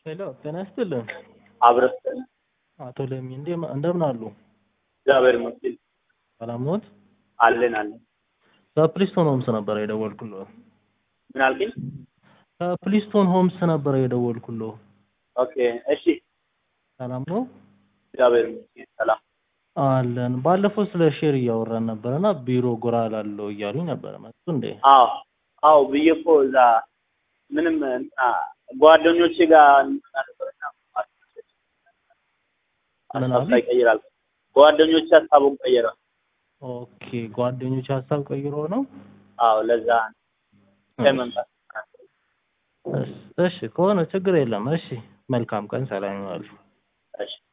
ሄሎ ጤና ይስጥልን። አብረን አቶ ለሚ እንዴ እንደምን አሉ? እግዚአብሔር ይመስገን ሰላም ኖት? አለን አለን። ከፕሊስቶን ሆምስ ነበረ የደወልኩልዎ። ምን አልከኝ? ከፕሊስቶን ሆምስ ነበረ የደወልኩልዎ። ኦኬ እሺ። ሰላም ነው? እግዚአብሔር ይመስገን ሰላም። አለን። ባለፈው ስለ ሼር እያወራን ነበረና ቢሮ ጎራ ላለው እያሉኝ ነበረ። መጡ እንዴ? አዎ አዎ ብዬ እኮ እዛ ምንም እንትና ጓደኞቼ ጋር እንትና ነበርና ምን ሀሳብ አሉ? ሳይቀይራል ጓደኞቼ ሀሳቡን ቀየረ። ኦኬ ጓደኞች ሀሳብ ቀይሮ ነው? አዎ ለዛ ከመምጣት እሺ፣ እሺ ከሆነ ችግር የለም። እሺ መልካም ቀን፣ ሰላም ይዋሉ። እሺ